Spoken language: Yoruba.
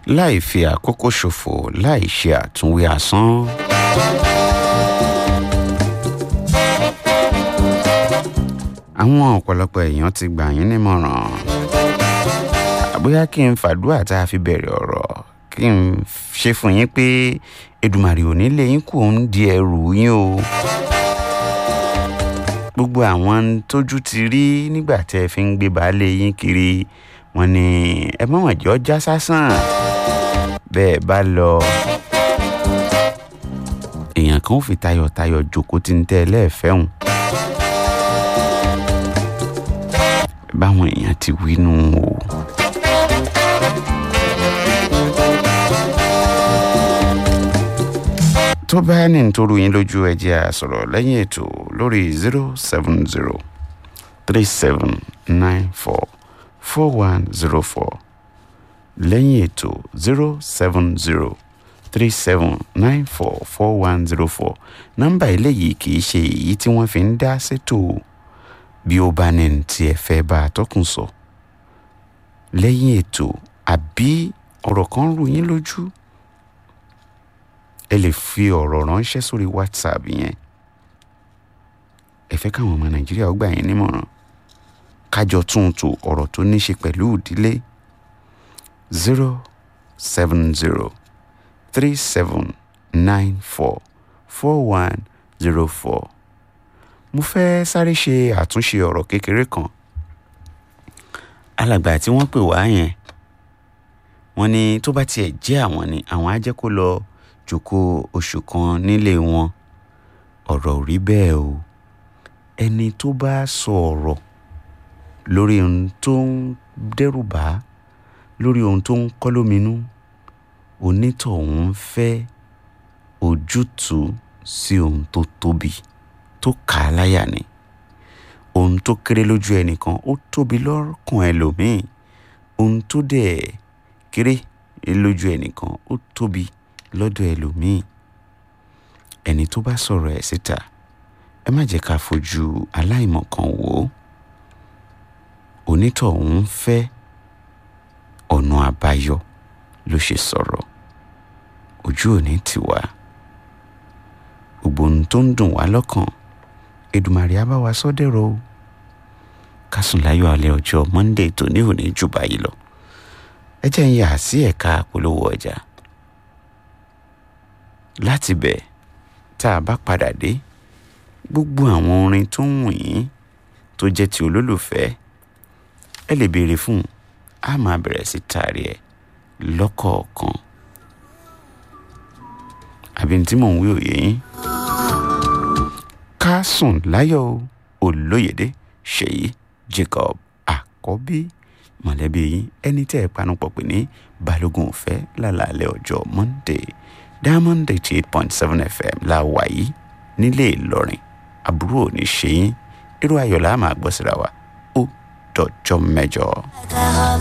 láì fi àkókò ṣòfò láì ṣe àtúnwí asán. àwọn ọ̀pọ̀lọpọ̀ èèyàn ti gbà yín nímọ̀ràn bóyá kí n fàdúrà tá a fi bẹ̀rẹ̀ ọ̀rọ̀ kí n ṣe fún yín pé Èdùmàrè ò ní lé yín kù ń di ẹrù yín o gbogbo àwọn tójú ti rí nígbà tẹ́ ẹ fi ń gbé baálé yín kiri wọ́n ní ẹ mọ̀wọ̀n jọ já sásán bẹ́ẹ̀ bá lọ èèyàn kan ò fi tayọ̀tayọ̀ jókòó tí ń tẹ́ ẹ lẹ́ẹ̀fẹ́ hùn báwọn èèyàn ti wí nù o. tó bá ní nítorí yín lójú ẹ jẹ́ a sọ̀rọ̀ lẹ́yìn ètò lórí zero seven zero three seven nine four four one zero four lẹ́yìn ètò zero seven zero three seven nine four four one zero four nọ́mbà eléyìí kì í ṣe èyí tí wọ́n fi ń dá sétò bí ó bá ní tí ẹ fẹ́ bá a tọkùn sọ lẹ́yìn ètò àbí ọ̀rọ̀ kan rú yín lójú ẹ lè fi ọ̀rọ̀ ránṣẹ́ sórí whatsapp yẹn ẹ fẹ́ káwọn ọmọ nàìjíríà ó gbà yín nímọ̀ràn kájọ tún tò ọ̀rọ̀ tó ní ṣe pẹ̀lú ìdílé zero seven zero three seven nine four four one zero four mo fẹ́ sáré ṣe àtúnṣe ọ̀rọ̀ kékeré kan alàgbà tí wọ́n pè wá yẹn wọ́n ní tó bá tiẹ̀ jẹ́ àwọn ni àwọn á jẹ́ kó lọ jókòó oṣù kan nílé wọn ọ̀rọ̀ ò rí bẹ́ẹ̀ o ẹni tó bá sọ ọ̀rọ̀ lórí ohun tó ń dẹ́rù bá lórí ohun tó ń kọ́ lóminú onítọ̀hún fẹ́ ojútùú sí ohun tó tóbi tó kà á láyà ni ohun tó kéré lójú ẹnìkan ó tóbi lọ́kàn ẹlòmíì ohun tó dẹ̀ kéré lójú ẹnìkan ó tóbi lọ́dọ̀ ẹlòmíì ẹni tó bá sọ̀rọ̀ ẹ̀ síta ẹ má jẹ́ ká fojú aláìmọ̀kan wò ó onítọ̀hún fẹ́ ọ̀nà àbáyọ ló ṣe sọ̀rọ̀ ojú òní tiwa gbogbo ohun tó ń dùn wá lọ́kàn Èdùmàrè á bá wa sọ dẹ̀rọ̀ o ká sùn láyọ̀ alẹ́ ọjọ́ Monday tó ní òní jù báyìí lọ ẹ jẹ́ ń yà sí ẹ̀ka polówó ọjà láti bẹ̀ tá a bá padà dé gbogbo àwọn orin tó ń wù yín tó jẹ́ ti olólùfẹ́ ẹ lè béèrè fún un á máa bẹ̀rẹ̀ sí taari ẹ̀ lọ́kọ̀ọ̀kan àbí tí mò ń wí òye yín ká sùn láyọ̀ olóyèdè ṣèyí Jacob àkọ́bí mọ̀lẹ́bí yín ẹni tẹ́ ẹ panupọ̀ pè ní balógun òfẹ́ lálàálẹ̀ ọjọ́ Monday Diamond eighty eight point seven FM la wà yìí nílé Ìlọrin àbúrò ò ní ṣe yín irú ayọ̀ la máa gbọ́ síra wa ó dọjọ́ mẹ́jọ.